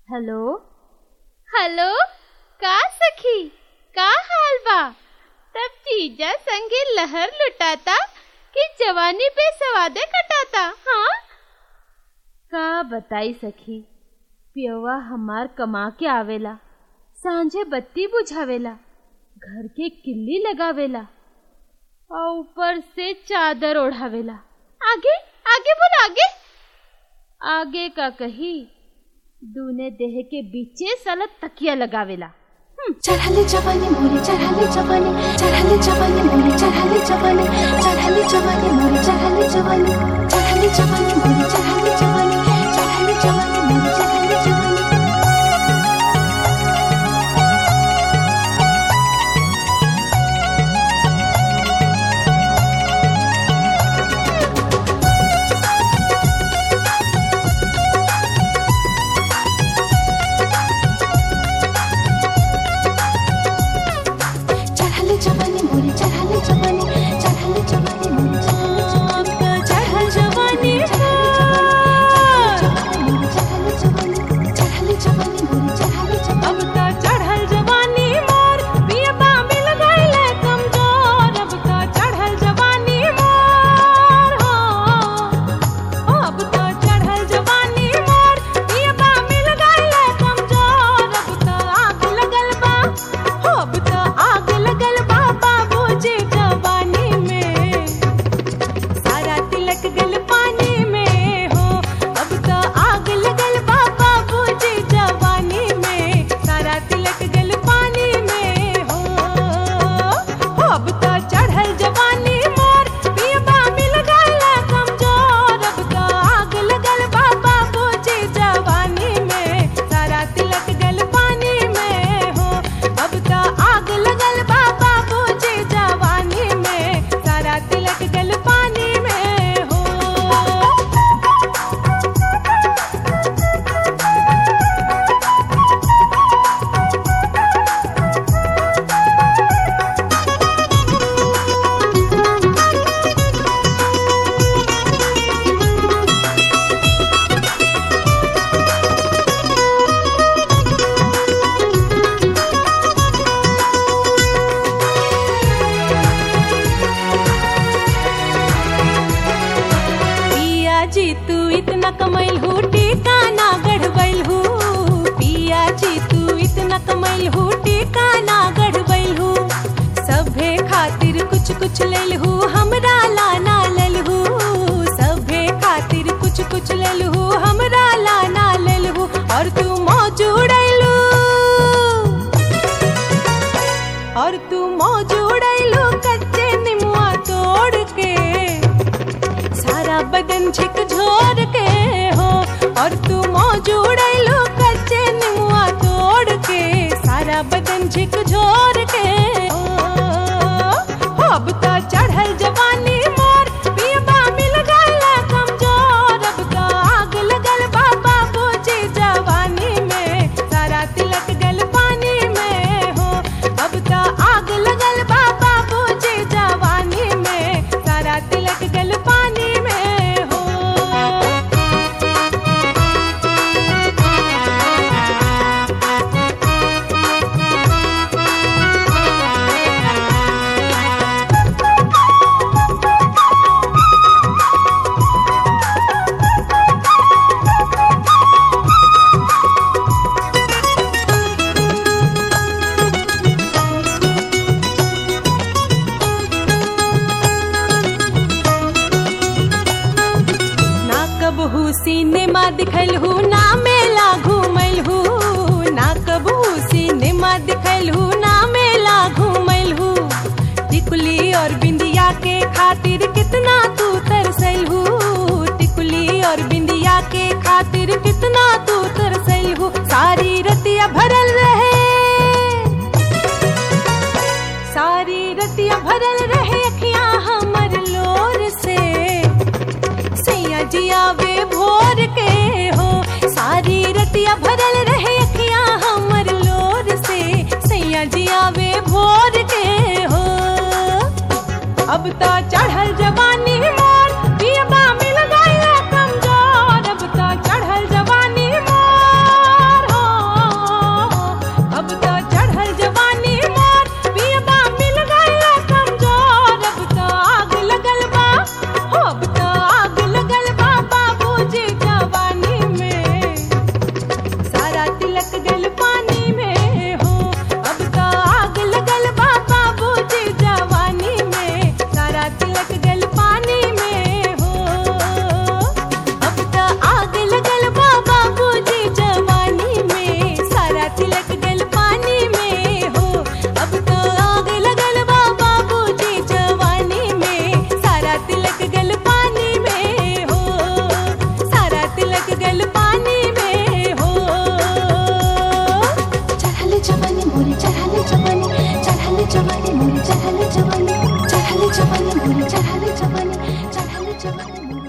hello hello का सखी का हाल बा तब जीजा संगे लहर लुटाता कि जवानी पे सवादे कटाता हाँ का बताई सखी पियवा हमार कमा के आवेला सांझे बत्ती बुझावेला घर के किल्ली लगावेला और ऊपर से चादर ओढ़ावेला आगे आगे बोल आगे आगे का कही दूने देह के बीचे साला तकिया लगावेला चढ़ाले जवानी मोरे चढ़ाले जवानी चढ़ाले जवानी मोरे चढ़ाले जवानी चढ़ाले जवानी मोरे चढ़ाले जवानी चढ़ाले जवानी मोरे चढ़ाले जवानी चढ़ाले जवानी मोरे चढ़ाले जवानी चढ़ाले जवानी मोरे चढ़ाले जवानी चढ़ाले जवानी मोरे चढ़ाले जवानी चढ़ाले जवानी चढ़ाले जवानी चढ़ाले जवानी मोरे चढ़ाले जवानी अब त चढ़ल जवानी मोर पियबा मिल गइले कमजोर अब त चढ़ल जवानी मोर हो अब त चढ़ल जवानी मोर पियबा मिल गइले कमजोर अब त आग लगल बा हो अब त आग लगल बा बाबूजी जवानी में सारा तिलक गल पानी में हो अब तो आग लगल बा बाबूजी जवानी में सारा तिलक गल पानी में हो हो अब तो चढ़ल जवानी मोर पियबा मिल गल कमजोर अब तो आग लगल बा बाबूजी जवानी में सारा तिलक गल पानी में हो अब तो आग लगल बा बाबूजी जवानी में सारा तिलक गल पानी में हो पिया जी तू इतना कमैल हूँ टीका ना गढ़बैल हूँ पिया जी तू इतना कमैल हूँ टीका ना गढ़बैल हूँ सभे खातिर कुछ कुछ लेल हूँ हमरा लाना लेल हूँ सभे खातिर कुछ कुछ लेल हूँ हमरा लाना लेल हूँ और तू मौजूड़ैलू और तू मौजूड़ैलू कच्चे निमुआ तोड़ के सारा बदन झकझोर के हो और तू मौजूड़ैलो कच्चे निमुआ तोड़ के सारा बदन झकझोर के हो हो, अब तो चढ़ल जवानी मोर पियबा मिल गल कमजोर अब तो आग लगल बा बाबूजी जवानी में सारा तिलक गल पानी में हो अब तो आग लगल बा बाबूजी जवानी में सारा तिलक गल पानी में हो ना कबहू सिनेमा दिखल हूँ ना मेला घूमल हूँ ना कबहू सिनेमा दिखल हूँ ना मेला घूमल हूँ टिकुली और बिंदिया के खातिर कितना तू तरसल हूँ टिकुली और बिंदिया के खातिर कितना तू तरसल हूँ सारी रतिया भरल रहे सारी रतिया भरल रहे अखियां हमर लोर से सैया जिया वे भोर के हो सारी रतिया भरल रहे अखियां हमर लोर से सैया जिया वे भोर के हो अब तो चढ़ल जवानी मोर पियबा मिल गया कमजोर अब तो चढ़ल जवानी मोर हो जवानी मोर